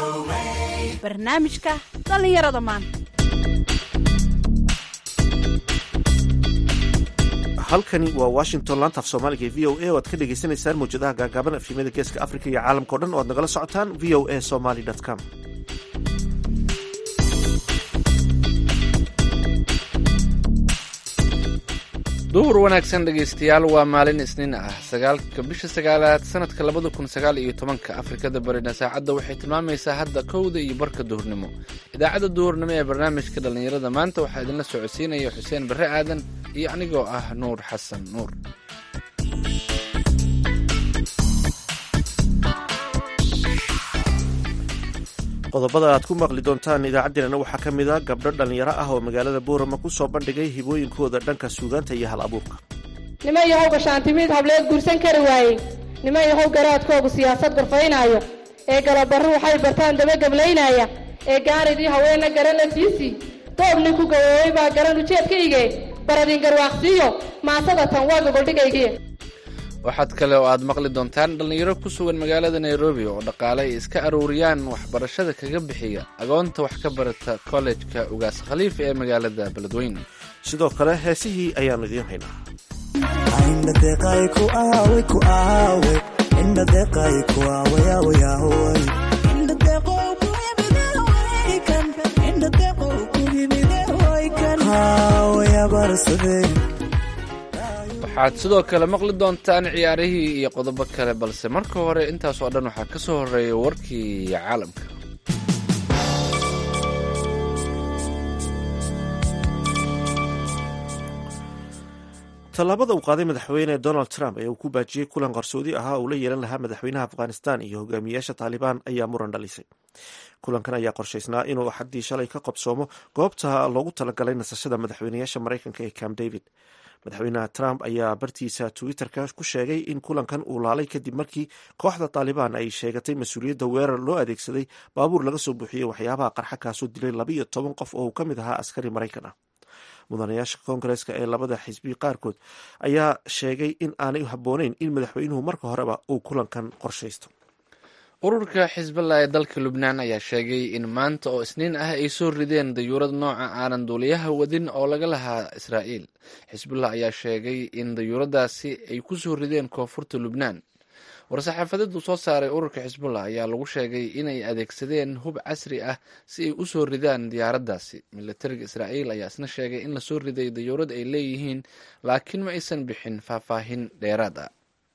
barnaamijka dhallinyarada maanta halkani waa washington laanta af soomaaliga e v o a oo aad ka dhagaysanaysaan mawjadaha gaagaaban afhimada geeska africa iyo caalamka o dhan oo aad nagala socotaan v o a somaly com duhur wanaagsan dhegaystayaal waa maalin isniin ah sagaalka bisha sagaalaad sanadka labada kun sagaal iyo tobanka afrikada barina saacadda waxay tilmaamaysaa hadda kowda iyo barka duhurnimo idaacadda duhurnimo ee barnaamijka dhallinyarada maanta waxaa idinla socodsiinaya xuseen barre aadan iyo anigoo ah nuur xasan nuur qodobada aad ku maqli doontaan idaacaddeenana waxaa ka mid a gabdho dhallinyaro ah oo magaalada boorama ku soo bandhigay hibooyinkooda dhanka suugaanta iyo hal abuurka niman yahow gashaantimiid hableed guursan kari waayey niman yahow garaadkoogu siyaasad gorfaynaayo ee galabarru waxay bartaan dabagablaynaya ee gaaridii haweenna garana siisii doob nin ku gaboobay baa garan ujeedkaygee baradin garwaaqsiiyo maasada tan waa gogoldhigaygiye waxaad kale oo aad maqli doontaan dhallinyaro ku sugan magaalada nairobi oo dhaqaale ay iska aruuriyaan waxbarashada kaga bixiya agoonta wax ka barata kollejka ugaas khaliif ee magaalada beledweyne sidoo kale heesihii ayaannu idiin haynaa waxaad sidoo kale maqli doontaan ciyaarihii iyo qodobo kale balse marka hore intaas oo dhan waxaa ka soo horreeya warkii caalamka tallaabada uu qaaday madaxweyne donald trump ee uu ku baajiyey kulan qarsoodi ahaa uu la yeelan lahaa madaxweynaha afghanistan iyo hogaamiyaasha taalibaan ayaa muran dhalisay kulankan ayaa qorshaysnaa inuu axaddii shalay ka qabsoomo goobta loogu talagalay nasashada madaxweynayaasha maraykanka ee camp david madaxweynaha trump ayaa bartiisa twitter-ka ku sheegay in kulankan uu laalay kadib markii kooxda taalibaan ay sheegatay mas-uuliyadda weerar loo adeegsaday baabuur laga soo buuxiyey waxyaabaha qarxa kaasoo dilay labiiyo toban qof oo uu ka mid ahaa askari maraykan ah mudanayaasha koongareeska ee labada xisbi qaarkood ayaa sheegay in aanay habbooneyn in madaxweynuhu marka horeba uu kulankan qorshaysto ururka xisballah ee dalka lubnaan ayaa sheegay in maanta oo isniin ah ay soo rideen dayuurad nooca aanan duuliyaha wadin oo laga lahaa israa'iil xisbullah ayaa sheegay in dayuuradaasi ay ku soo rideen koonfurta lubnaan war-saxaafadeedu soo saaray ururka xisbullah ayaa lagu sheegay inay adeegsadeen hub casri ah si ay u soo ridaan diyaaraddaasi milatariga israa'iil ayaa isna sheegay in lasoo riday dayuurad ay leeyihiin laakiin ma aysan bixin faahfaahin dheeraad ah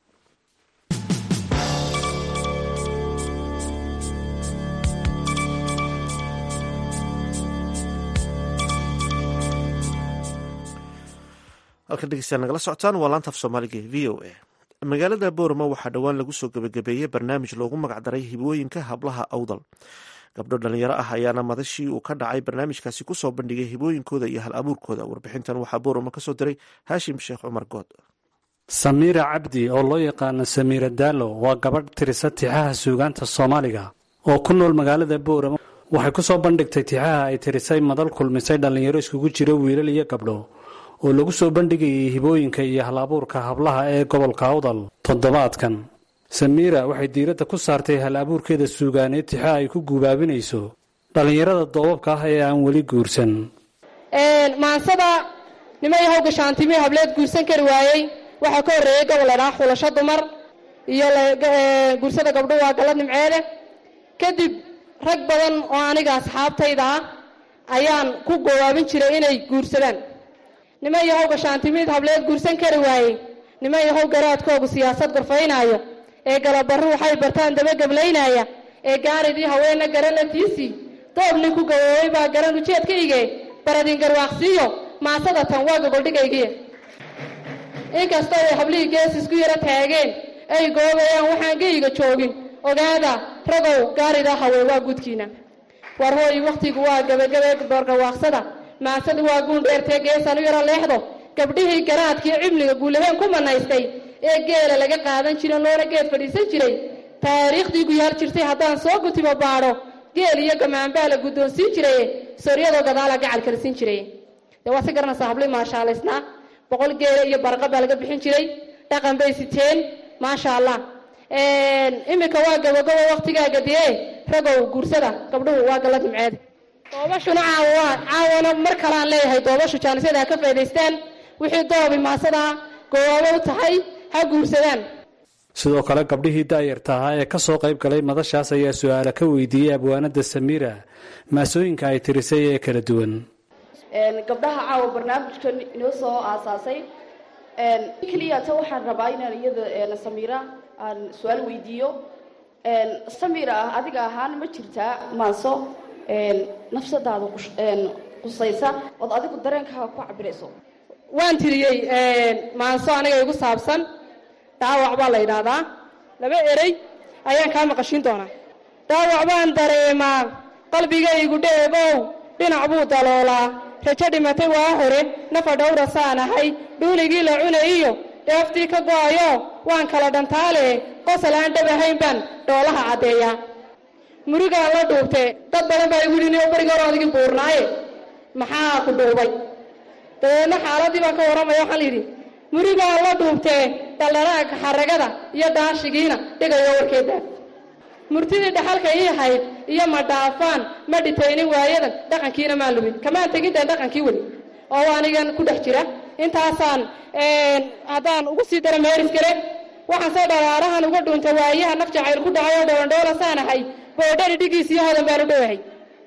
halkan dhegeystayaal nagala socotaan waa laanta af soomaaliga v o a magaalada boorama waxaa dhowaan lagu soo gebagabeeyey barnaamij loogu magacdaray hibooyinka hablaha awdal gabdho dhallinyaro ah ayaana madashii uu ka dhacay barnaamijkaasi kusoo bandhigay hibooyinkooda iyo hal abuurkooda warbixintan waxaa boorama kasoo diray haashim sheekh cumar good samiira cabdi oo loo yaqaano samiira daalo waa gabadh tirisa tixaha suugaanta soomaaliga oo ku nool magaalada boorama waxay ku soo bandhigtay tixaha ay tirisay madal kulmisay dhallinyaro iskugu jira wiilal iyo gabdho oo lagu soo bandhigayay hibooyinka iyo hal abuurka hablaha ee gobolka awdal toddobaadkan samiira waxay diiradda ku saartay hal abuurkeeda suugaaneed tixa ay ku guubaabinayso dhallinyarada doobabka ah ee aan weli guursan maansada niman yahow gashaantimi hableed guursan kari waayey waxaa ka horreeyey gobol ladhaa xulasho dumar iyo guursada gabdho waa gala nimceede kadib rag badan oo aniga asxaabtayda ah ayaan ku goobaabin jiray inay guursadaan niman yahow gashaantimiid hableed guursan kari waayey niman yahow garaadkoogu siyaasad gorfaynaayo ee galabarru waxay bartaan dabagablaynaya ee gaaridii haweenna garana tiisii doob nin ku gaboobay baa garan ujeedkaygee baradin garwaaqsiiyo maasada tan waa gogoldhigaygiye inkastoo ay hablihii gees isku yaro taageen ay goobayaan waxaan geyga joogin ogaada ragow gaarida haween waa gudkiina war hooy wakhtigu waa gabagabee boorgawaaqsada maasadu waa guun dheertee geesaan u yaro leexdo gabdhihii garaadkii cimliga guulaheen ku manaystay ee geela laga qaadan jira loona geed fadhiisan jiray taariikhdii guyaar jirtay haddaan soo gutibo baadho geel iyo gamaanbaa la guddoonsiin jiraye soryadoo gadaala gacal karsiin jiray dee waa si garanaysaa habli maashaalaysnaa boqol geela iyo barqa baa laga bixin jiray dhaqan bay siteen maasha allah iminka waa gabagabo waktigaaga dee ragow guursada gabdhuhu waa gallad nimceede doobashuna caawa caawana mar kaleaan leeyahay doobashu jaanisyada ha ka faa'idaystaan wixii doobi maasadaa goowaabo u tahay ha guursadaan sidoo kale gabdhihii daayarta ahaa ee ka soo qayb galay madashaas ayaa su-aala ka weydiiyey abwaanada samiira maasooyinka ay tirisay ee kala duwan gabdhaha caawa barnaamijkan inoo soo aasaasay keliyata waxaan rabaa inaan iyada samiira aan su-aal weydiiyo samira adiga ahaan ma jirtaa maaso nafsadaada qusaysa ood adigu dareenkaaga ku cabirayso waan tiriyey maanso aniga igu saabsan dhaawac baa la yidhaahdaa laba erey ayaan kaa maqashiin doonaa dhaawac baan dareemaa qalbigaygu dheebow dhinac buu daloolaa rajo dhimatay waa hore nafa dhowra saan ahay dhuuligii la cunay iyo dheeftii ka go'ayo waan kala dhantaale qosol aan dhab ahayn baan dhoolaha caddeeyaa murigaan la dhuubtee dad badan baa igu yidhi bariga hore adigii buurnaaye maxaa ku dhuubay dabeedna xaaladii baan ka warramaya waxaan la yidhi murigaan la dhuubtee dhaldharaagka xaragada iyo daashigiina dhigayo warkeeda murtidii dhaxalka ii hayd iyo ma dhaafaan ma dhitaynin waayadan dhaqankiina maan lubin kamaan tegintan dhaqankii weli oo anigan ku dhex jira intaasaan haddaan ugu sii dara meeris kale waxaan se dharaarahan uga dhuuntay waayaha naf jacayl ku dhacay oo dhowandhowla saan ahay boodhari dhigiis iyo hodan baan u dhowahay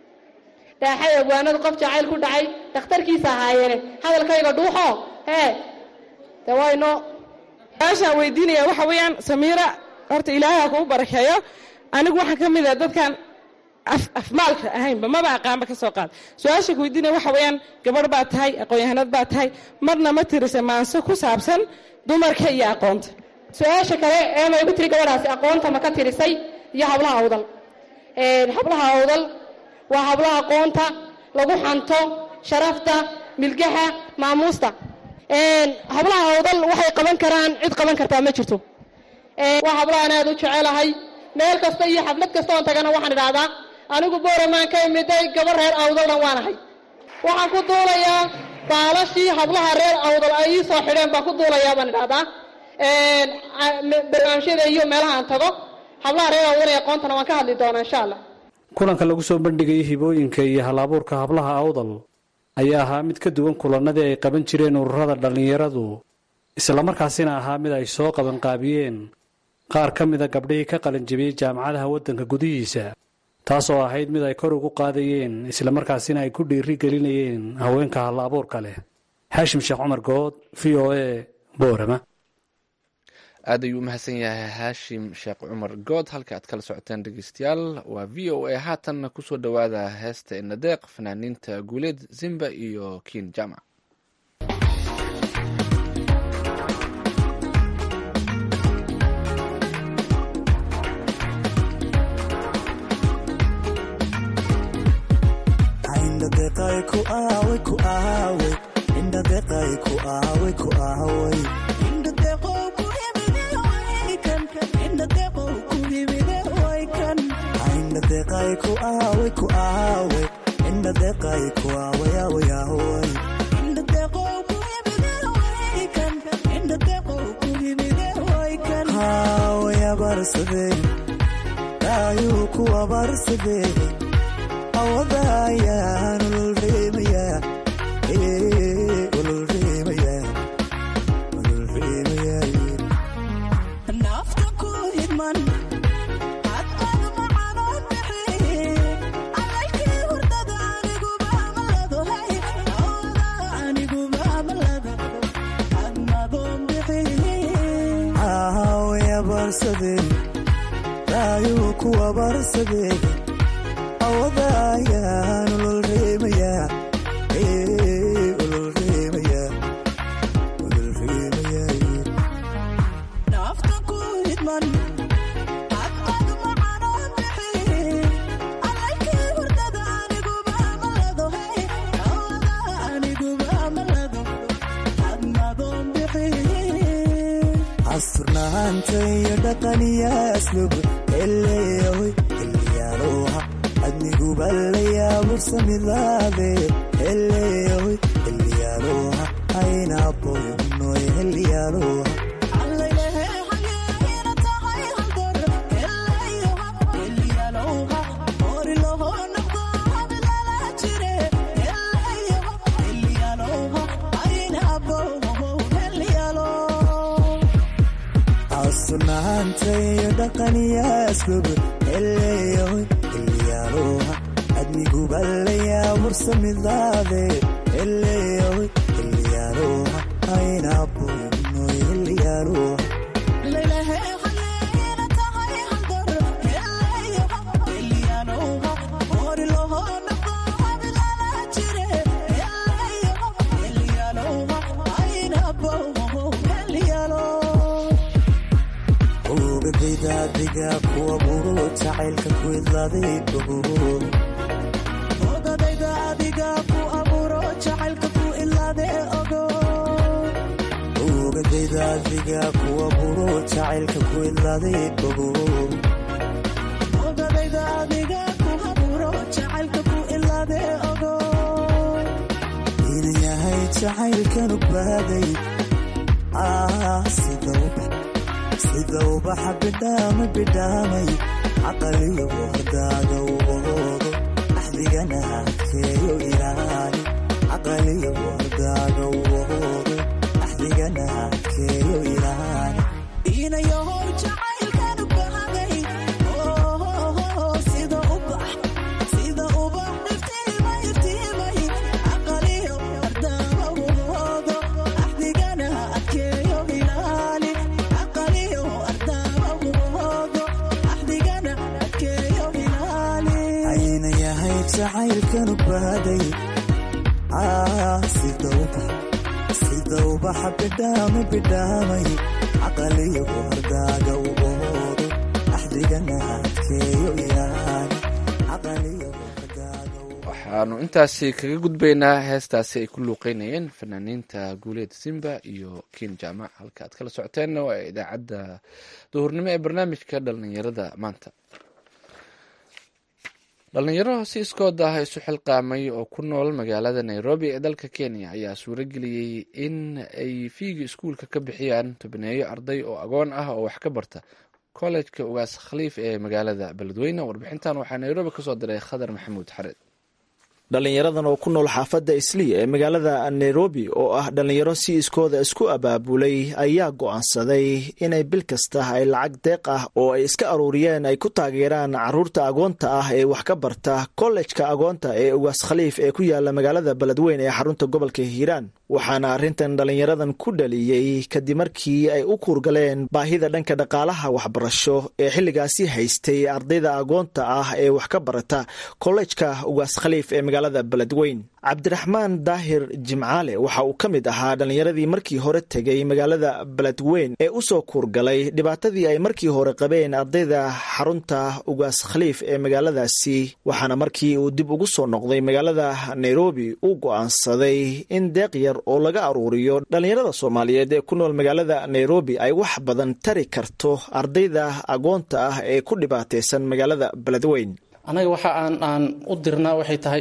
dhaaxay abwaanadu qof jacayl ku dhacay dhakhtarkiisa ahaayeene hadalkayga dhuuxo hee de wayno su-aashaan weydiinaya waxa weeyaan samiira horta ilaahay ha kugu barakeeyo anigu waxaan ka mid ah dadkan afmaalka ahaynba maba aqaanba ka soo qaad su-aasha ku weydiinaya waxa weeyaan gabadh baa tahay aqoon-yahanad baa tahay marna ma tirisa maanso ku saabsan dumarka iyo aqoonta su-aasha kale ee ma igu tiri gabadhaasi aqoonta ma ka tirisay iyo hablaha awdal hablaha awdal waa hablaha aqoonta lagu xanto sharafta milgaha maamuusta hablaha awdal waxay qaban karaan cid qaban kartaa ma jirto waa hablahaan aad u jecelahay meel kasta iyo xaflad kasta oon tagana waxaan idhaahdaa anigu booramaan ka imiday gaba reer awdaldan waanahay waxaan ku duulayaa baalashii hablaha reer awdal ay ii soo xidheen baan ku duulayaa baan idhahdaa barnaamijyada iyo meelaha aan tago hablaha reer awdal ee aqoontana waan ka hadli doonaa insha allah kulanka lagu soo bandhigayay hibooyinka iyo hal-abuurka hablaha awdal ayaa ahaa mid ka duwan kulannadii ay qaban jireen ururada dhallinyaradu islamarkaasina ahaa mid ay soo qabanqaabiyeen qaar ka mida gabdhihii ka qalinjabiyey jaamacadaha waddanka gudihiisa taas oo ahayd mid ay kor ugu qaadayeen islamarkaasina ay ku dhiiri gelinayeen haweenka hal abuurka leh xaashim sheekh cumar good v o a boorama aad ayuu umahadsan yahay haashim sheekh cumar good halka aad kala socoteen dhegeystayaal waa v o a haatanna kusoo dhowaada heesta inadeeq fanaaniinta guuleed zimba iyo kiin jamac dhaanta iyo dhaqaniyaasgob eleyoy eliyaaluha admigubalayaa mursamidaade eleyoy eliyaaluha aynaboynoy eliyaaluha ogadaydaadiga kuwa buro jacaylka ku idlaaday bogo ogadayda adiga ku aburo jacaylka ku ilaade ogo ogadayda adiga kuwa buro jacaylka ku idlaaday bogo ogadayda adiga ku aburo jacaylka ku ilaade ogo ina yahay jacaylkan ubaaday sida ubax sida ubaxa bidhaama bidhaamay caqaliyo wardaaga uboodo axdigana adkeeyo ilaali caqaliyo wardaaga uboodo axdigana adkeeyo ilaali inayahow jacaylkan ubaaday sida ubax sida ubax iftiimay iftiimay caqaliyo wardaama uboodo axdigana adkeeyo ilaali caqaliyo wardaama uboodo axdigana adkeeyo ilaali ayna yahay jacaylkan ubaaday sida ubax sida ubaxa bidhaama bidhaamay caqaliyo wardaaga uboodo axdigana adkeeyo ilaali caqaliyo wardaaga waxaanu intaasi kaga gudbaynaa heestaasi ay ku luuqeynayeen fanaaniinta guuleed simba iyo kiin jaamac halka aad kala socoteenna waa idaacadda duhurnimo ee barnaamijka dhalinyarada maanta dhalinyaro si iskood ah isu xilqaamay oo ku nool magaalada nairobi ee dalka kenya ayaa suurageliyey in ay fiiga iskuulka ka bixiyaan tobneeyo arday oo agoon ah oo wax ka barta kollejka ugaas khaliif ee magaalada beledweyne warbixintan waxaa nairobi kasoo diray khadar maxamuud xareed dhalinyaradan oo ku nool xaafadda isliya ee magaalada nairobi oo ah dhalinyaro si iskooda isku abaabulay ayaa go'aansaday inay bil kasta ay lacag deeq ah oo ay iska aruuriyeen ay ku taageeraan caruurta agoonta ah ee wax ka barta kollejka agoonta ee ugaas khaliif ee ku yaala magaalada beledweyne ee xarunta gobolka hiiraan waxaana arrintan dhalinyaradan ku dhaliyey kadib markii ay u kuurgaleen baahida dhanka dhaqaalaha waxbarasho ee xilligaasi haystay ardayda agoonta ah ee wax ka barata kollejka ugaas khaliif ee magaalada beledweyn cabdiraxmaan daahir jimcaale waxa uu ka mid ahaa dhallinyaradii markii hore tegay magaalada beledweyn ee u soo kuurgalay dhibaatadii ay markii hore qabeen ardayda xarunta ugaas khaliif ee magaaladaasi waxaana markii uu dib ugu soo noqday magaalada nairobi uu go'aansaday in deeq yar oo laga aruuriyo dhallinyarada soomaaliyeed ee ku nool magaalada nairobi ay wax badan tari karto ardayda agoonta ah ee ku dhibaataysan magaalada beledweyn anaga waxa aan aan u dirnaa waxay tahay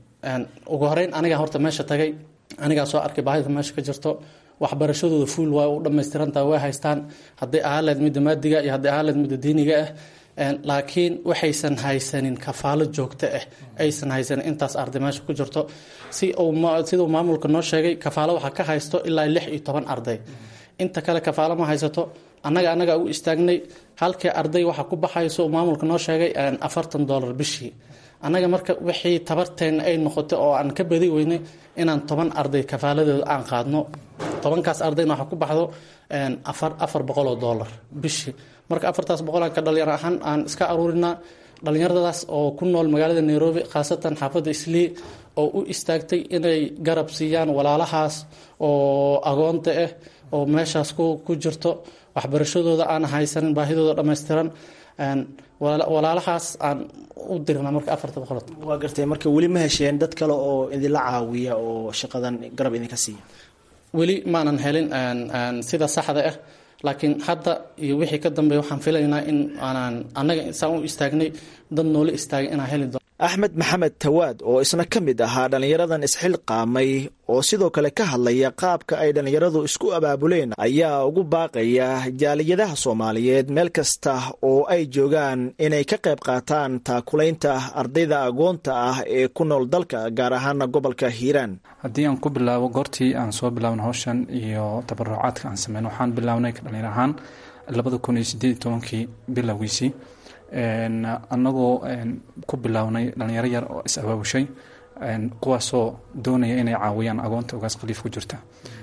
ugu horeyn anigaa horta meesha tagay anigaa soo arkay baahida meesha ka jirto waxbarashadooda fuul waa u dhammaystirantaha way haystaan hadday ahaaleed midda maadiga iyo hadday ahaaleed midda diiniga ah laakiin waxaysan haysanin kafaalo joogto ah aysan haysanin intaas arday meesha ku jirto si siduu maamulka noo sheegay kafaalo waxaa ka haysto ilaa lix iyo toban arday inta kale kafaalo ma haysato annaga annagaa u istaagnay halkii arday waxaa ku baxayso maamulka noo sheegay afartan dollar bishii annaga marka wixii tabarteenna ay noqotay oo aan ka badi weynay inaan toban arday kafaaladeeda aan qaadno tobankaas ardayna waxaa ku baxdo afar afar boqol oo dollar bishii marka afartaas boqolaan ka dhalinyaro ahaan aan iska aruurinaa dhallinyaradaas oo ku nool magaalada nairobi khaasatan xaafadda islii oo u istaagtay inay garab siiyaan walaalahaas oo agoonta ah oo meeshaas ku jirto waxbarashadooda aan haysanin baahidooda dhammaystiran walaalahaas aan u dirna marka afarta boqol waa gartay marka weli ma hesheen dad kale oo idinla caawiya oo shaqadan garab idinka siiya weli maanan helin sida saxda ah laakiin hadda iyo wixii ka dambeeya waxaan filaynaa in aanaan annaga saan u istaagnay dad noola istaagay inaan heli doono axmed maxamed tawaad oo isna ka mid ahaa dhallinyaradan isxilqaamay oo sidoo kale ka hadlaya qaabka ay dhallinyaradu isku abaabuleen ayaa ugu baaqaya jaaliyadaha soomaaliyeed meel kasta oo ay joogaan inay ka qayb qaataan taakulaynta ardayda agoonta ah ee ku nool dalka gaar ahaana gobolka hiiraan haddii aan ku bilaabo goortii aan soo bilaabna howshan iyo tabarucaadka aan sameyn waxaan bilaabnay dhalinyar ahaan labada kun iyo sideed iyo tobankii bilowgiisii annagoo ku bilownay dhalinyaro yar oo is abaabushay kuwaasoo doonaya inay caawiyaan agoonta ugaas khaliif ku jirta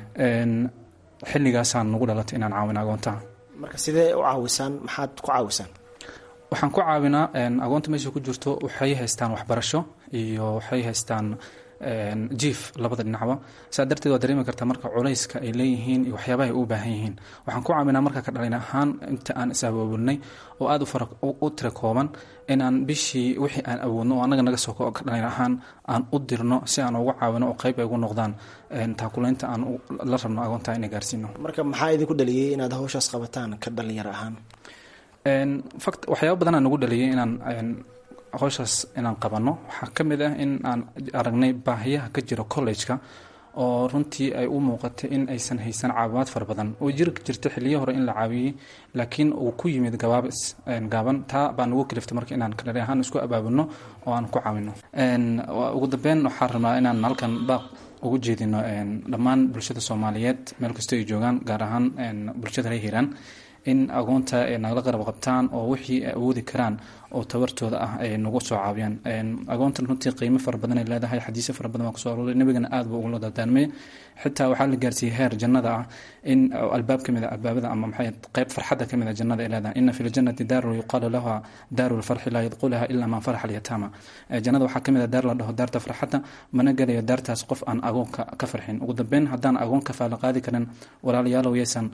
xilligaasaan nagu dhalatay inaan caawino agoontaha marka sidee u caawisaan maxaad ku caawisaan waxaan ku caawinaa agoonta meesha ku jirto waxay haystaan waxbarasho iyo waxay haystaan jief labada dhinacba saa darteed waa dareemi kartaa marka culayska ay leeyihiin iyo waxyaabaha ay u baahan yihiin waxaan ku caawinaa marka ka dhalin ahaan inta aan is-abaabulnay oo aada u tira kooban inaan bishii wixii aan awoodno oo annaga naga soo ka dhalin ahaan aan u dirno si aan uga caawino oo qayb ay ugu noqdaan taakulaynta aan la rabno agoontaa inay gaarsiino marka maxaa idinku dhaliyey inaad hawshaas qabataan ka dhalinyaro ahaan fact waxyaaba badanaa nagu dhaliyay inaan howshaas inaan qabanno waxaa ka mid ah in aan aragnay baahiyaha ka jira college-ka oo runtii ay u muuqatay in aysan haysan caawimaad fara badan oo jiri jirta xiliyo hore in la caawiyey laakiin uu ku yimid gabaabis gaaban taa baa nagu kaliftay marka inaan kadhali ahaan isku abaabulno oo aan ku caawino ugu dambeyn waxaan rabnaa inaan halkan baaq ugu jeedino dhammaan bulshada soomaaliyeed meel kastoo ay joogaan gaar ahaan bulshada reer hiiraan in agoonta ay nagala qarab qabtaan oo wixii ay awoodi karaan oo tabartooda ah ay nagu soo caawiyaan agoontan runtii qiimo fara badan ay leedahay xadiisyo fara badan baa kusoo arooray nabigana aad buu ugula dardaarmay xitaa waxaa la gaarsiiyey heer jannada ah in albaab ka mid a albaabada ama maxay qayb farxadda ka mid a jannada ay leedahay ina fi ljannati daaru yuqaalu laha daaru lfarxi laa yadqulaha ilaa man faraxa alyataama jannada waxaa ka mid a daar la dhaho daarta farxadda mana gelayo daartaas qof aan agoonka ka farxin ugu dambeyn haddaan agoon ka faala qaadi karin walaalayaalow yaysan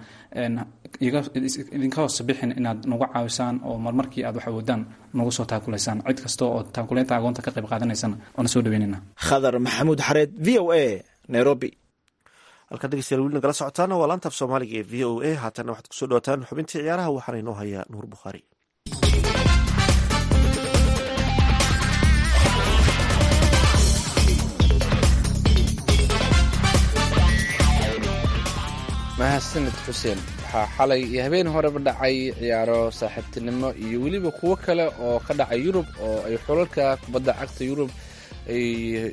idinka hoos bixin inaad nagu caawisaan oo marmarkii aad wax awoodaan nagu soo taakulaysaan cid kasta oo taakulaynta agoonta ka qayb qaadanaysaan waana soo dhaweynayna khadar maxamuud xareed v o a nairobi halkaad dhegeystayaal weli nagala socotaana waa laantaaf soomaaliga ee v o a haatanna waxaad kusoo dhawataan xubintii ciyaaraha waxaana inoo hayaa nuur bukhaari mahadsanid xuseen waxaa xalay iyo habeen horeba dhacay ciyaaro saaxiibtinimo iyo weliba kuwo kale oo ka dhacay yurub oo ay xulalka kubadda cagta yurub ay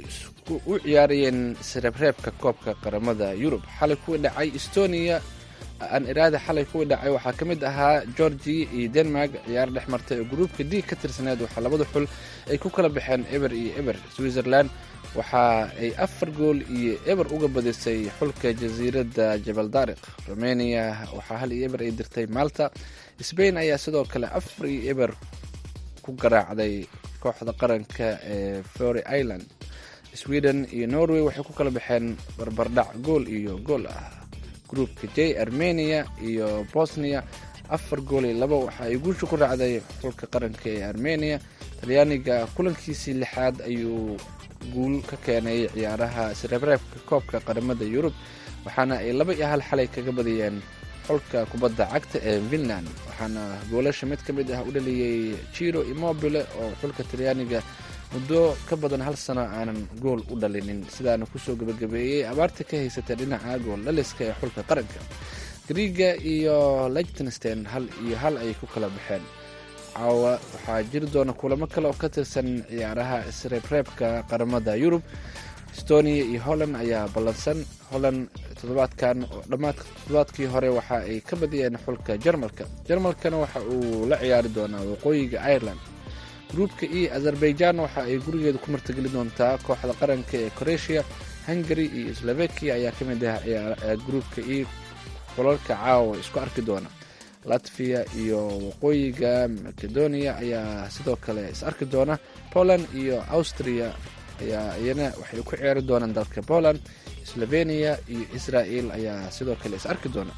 u ciyaarayeen isreebreebka koobka qaramada yurub xalay kuwii dhacay estonia aan iraada xalay kuwii dhacay waxaa ka mid ahaa georgia iyo denmark ciyaar dhex martay oo gruupka d ka tirsaneed waxaa labada xul ay ku kala baxeen eber iyo eber switzerland waxa ay afar gool iyo eber uga badisay xulka jasiiradda jabal daariq romania waxaa hal iyo eber ay dirtay malta sbain ayaa sidoo kale afar iyo eber ku garaacday kooxda qaranka ee fory island sweden iyo norway waxay ku kala baxeen barbardhac gool iyo gool ah gruupka j armenia iyo bosnia afar gool iyo laba waxa ay guusha ku raacday xulka qaranka ee armenia talyaaniga kulankiisii lixaad ayuu guul ka keenay ciyaaraha isreebreebka koobka qaramada yurub waxaana ay laba iyo hal xalay kaga badiyeen xulka kubadda cagta ee finland waxaana goolasha mid ka mid ah u dhaliyey jiro immobile oo xulka talyaaniga muddo ka badan hal sano aanan gool u dhalinin sidaana kusoo gebagabeeyey abaarta ka haysata dhinaca gool dhaliska ee xulka qaranka griiga iyo lichtenstein hal iyo hal ay ku kala baxeen caawa waxaa jiri doona kulamo kale oo ka tirsan ciyaaraha isreebreebka qaramada yurub estonia iyo holland ayaa ballansan holland toddobaadkan dhammaadka toddobaadkii hore waxa ay ka badiyeen xulka jarmalka jarmalkana waxa uu la ciyaari doonaa waqooyiga ireland gruupka e azerbaijan waxa ay gurigeeda ku martageli doontaa kooxda qaranka ee croatia hungary iyo slovakia ayaa ka mid ah gruupka e xulalka caawa isku arki doona latvia iyo waqooyiga macedonia ayaa sidoo kale is arki doona poland iyo austria ayaa iyana waxay ku ciyaari doonaan dalka poland slovenia iyo israel ayaa sidoo kale is arki doona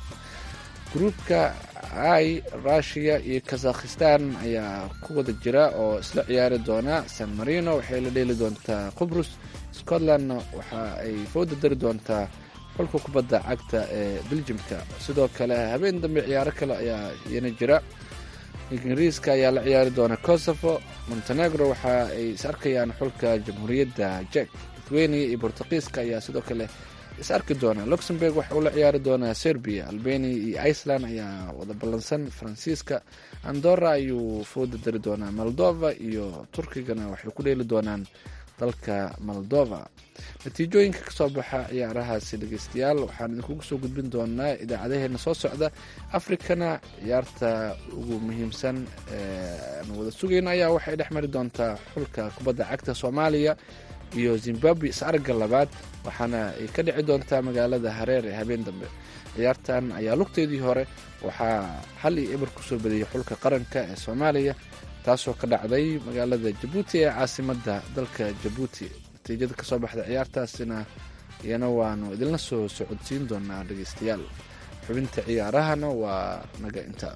gruupka i russia iyo kazakhistan ayaa ku wada jira oo isla ciyaari doona san marino waxay la dheeli doontaa qubrus scotlandna waxa ay fooda dari doontaa xulka kubadda cagta ee beljimka sidoo kale habeen dambe ciyaaro kale ayaa iyana jira ingiriiska ayaa la ciyaari doona kosovo montenegro waxa ay is arkayaan xulka jamhuuriyadda jek lithuania iyo bortuqiiska ayaa sidoo kale is arki doona luxemburg waxa uu la ciyaari doonaa serbia albania iyo iceland ayaa wada ballansan faransiiska andorra ayuu fooda dari doonaa moldova iyo turkigana waxay ku dheeli doonaan dalka moldova natiijooyinka kasoo baxa ciyaarahaasi dhegeystayaal waxaan idinkugu soo gudbin doonaa idaacadaheena soo socda afrikana ciyaarta ugu muhiimsan aan wada sugayno ayaa waxay dhex mari doontaa xulka kubadda cagta soomaaliya iyo zimbabwe is-aragga labaad waxaana ay ka dhici doontaa magaalada hareer ee habeen dambe ciyaartan ayaa lugteedii hore waxaa hal iyo eber kusoo badiyey xulka qaranka ee soomaaliya taasoo ka dhacday magaalada jabuuti ee caasimadda dalka jabuuti natiijada kasoo baxda ciyaartaasina iyana waanu idinla soo socodsiin doonaa dhegeystayaal xubinta ciyaarahana waa naga inta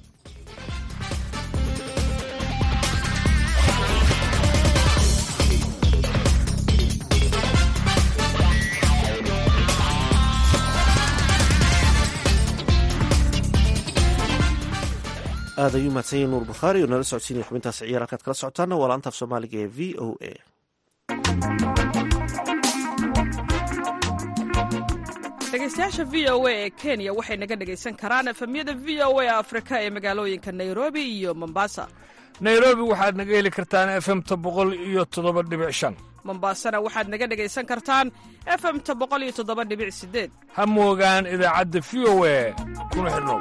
aad ayuu mahadsanyahy nuur bukhaari oo nala socodsiinaya xubintaas ciyaar halkaad kala socotaana waa laanta af soomaaliga ee v o a dhegeystayaasha v o a ee kenya waxay naga dhegaysan karaan efemyada v o a afrika ee magaalooyinka nairobi iyo mombasa nairobi waxaad naga heli kartaan efemta boqol iyo toddoba dhibic shan mombasana waxaad naga dhegaysan kartaan efemta boqol iyo toddoba dhibic sideed ha moogaan idaacadda v o a kuna xidhnow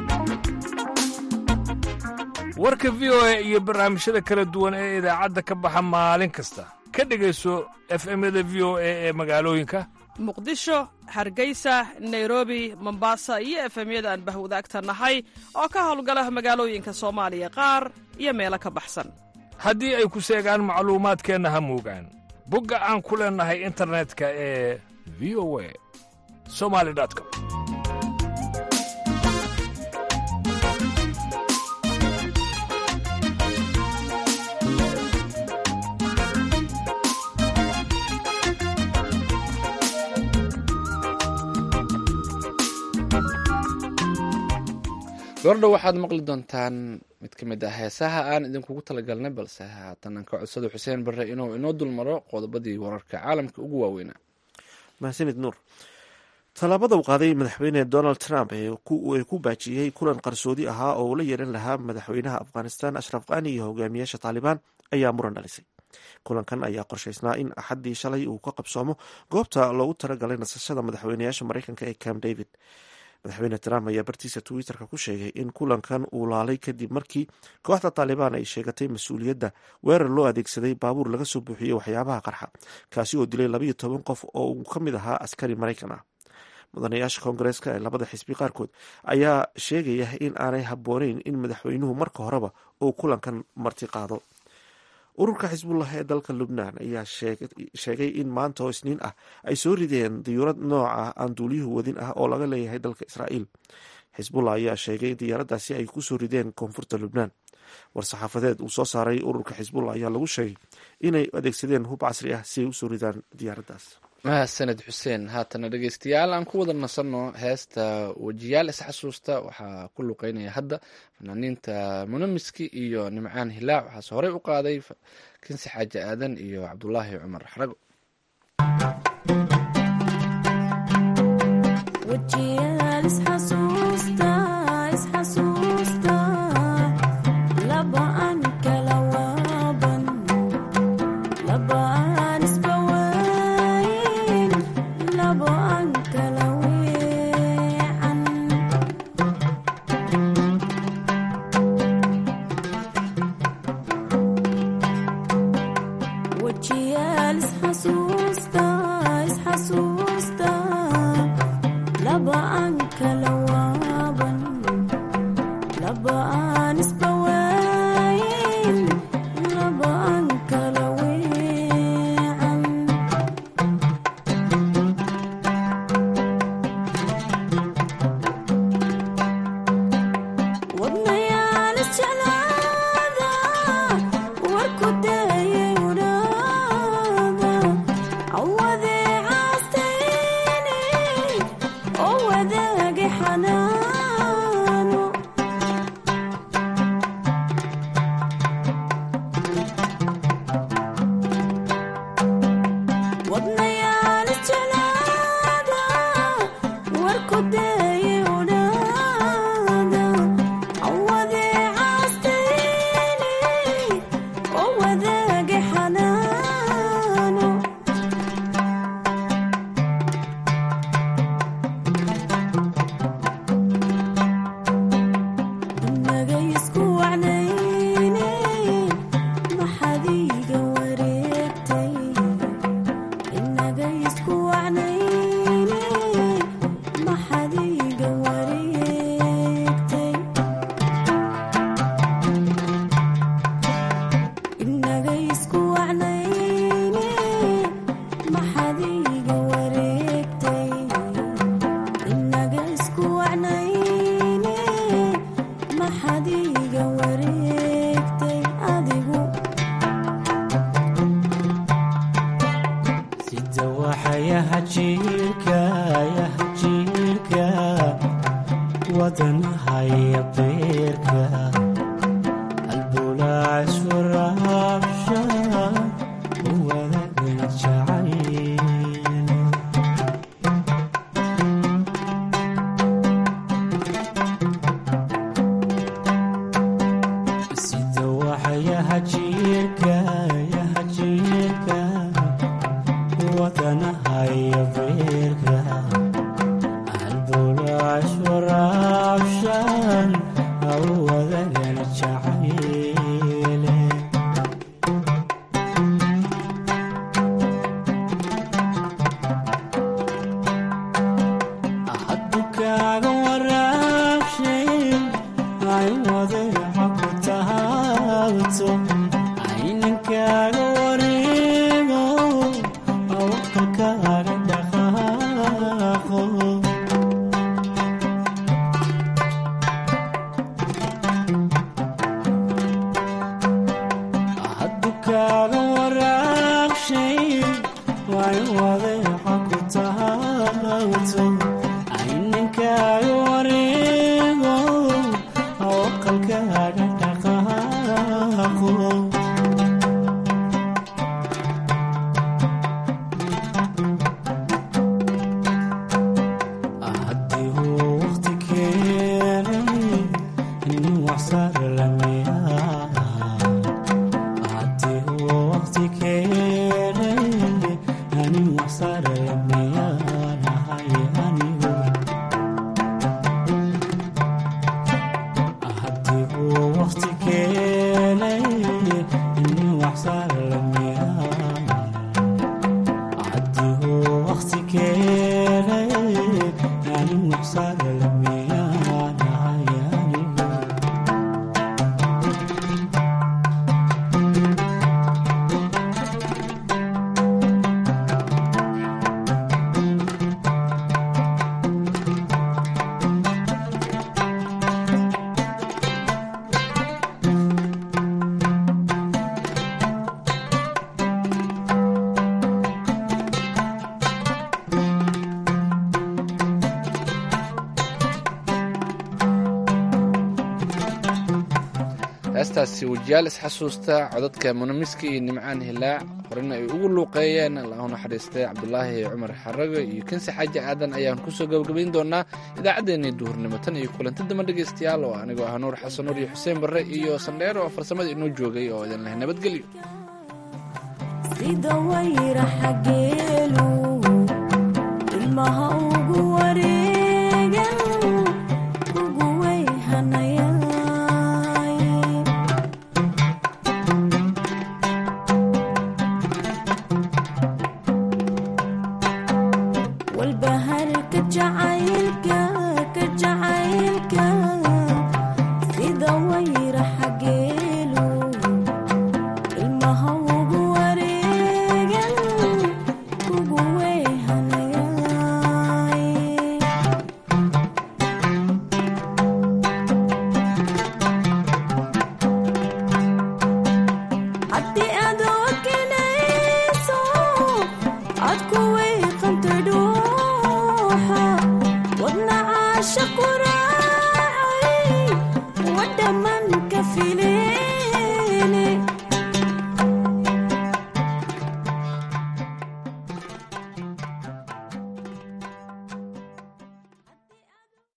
warka v o a iyo barnaamijyada kala duwan ee idaacadda ka baxa maalin kasta ka dhegayso efemyada v o a ee magaalooyinka muqdisho hargeysa nairobi mombasa iyo efemyada aan bahwadaagta nahay oo ka howlgala magaalooyinka soomaaliya qaar iyo meelo ka baxsan haddii ay ku seegaan macluumaadkeenna ha moogaan bogga aan ku leennahay internetka ee v o a somali com goordhow waxaad maqli doontaan mid ka mid ah heesaha aan idinkugu talagalnay balse haatan aan ka codsado xuseen barre inuu inoo dulmaro qodobadii wararka caalamka ugu waaweynaa mahadsanid nuur tallaabada uu qaaday madaxweyne donald trump ee ku baajiyey kulan qarsoodi ahaa oo uu la yeelan lahaa madaxweynaha afghanistan ashraf qani iyo hogaamiyaasha taalibaan ayaa muran dhalisay kulankan ayaa qorshaysnaa in axaddii shalay uu ka qabsoomo goobta loogu talagalay nasashada madaxweynayaasha mareykanka ee camp david madaxweyne trump ayaa bartiisa twitter-ka ku sheegay in kulankan uu laalay kadib markii kooxda taalibaan ay sheegatay mas-uuliyadda weerar loo adeegsaday baabuur laga soo buuxiyey waxyaabaha qarxa kaasi oo dilay labayo toban qof oo uu ka mid ahaa askari maraykan ah mudanayaasha koongareeska ee labada xisbi qaarkood ayaa sheegaya in aanay habbooneyn in madaxweynuhu marka horeba uu kulankan marti qaado ururka xisbullah ee dalka lubnaan ayaa sheegay in maanta oo isniin ah ay soo rideen diyuurad nooca aan duuliyuhu wadin ah oo laga leeyahay dalka israa'iil xisbullah ayaa sheegay in diyaaraddaasi ay kusoo rideen koonfurta lubnaan war-saxaafadeed uu soo saaray ururka xisbullah ayaa lagu sheegay inay adeegsadeen hub casri ah si ay usoo ridaan diyaaraddaas mahadsaned xuseen haatana dhegeystayaal aan ku wada nasanno heesta wejiyaal isxasuusta waxaa ku luqeynaya hadda fanaaniinta munamiski iyo nimcaan hilaac waxaase horey u qaaday kinsi xaaji aadan iyo cabdulaahi cumar xarago wadaage xanaano wadanahaya beerka albulaac iswaraabsha wadagan jacayl sida waxyaha jiirka yaha jiirka wadanahaya beerka albulaac iswaraabshan wadagan jacayl haddu kaaga waraabshay ay wadeeca ku tahaabto ayninkaaga wareego awaqalkaaga dhaqaaqo haddu kaaga waraabshay way wadeeca ku tahaabto ayninkaaga wareego awaqalkaaga dhaqaaqo haddii uu waqti keenay nin waxsar lamiyaa haddii uu waqti keenay nin waxsar lamiyaanahay anigu haddii uu waqti keenay nin waxsar lamiyaa haddii uu waqti keenay nin waxsar lamiyaanahay anigu heestaasi wajiyaal isxasuusta codadka munamiska iyo nimcaan hilaac horena ay ugu luuqeeyeen allahu naxariistay cabdulaahi cumar xarago iyo kansi xaaji aadan ayaan kusoo gabagabayn doonaa idaacaddeenii duhurnimo tan iyo kulanti damba dhegaystayaal oo anigoo ah nuur xasan nuur iyo xuseen barre iyo sandheero oo farsamada inoo joogay oo idin leh nabadgelyo sida wayra xageelu ilmaha ugu wareegan ugu weyhanayay walbaharka jacaylka ka jacaylka sida wayra xageelu ilmaha ugu wareegan ugu weyhanayay haddii aad okinayso aad ku weyqantay dhuuxa wadna caasha qura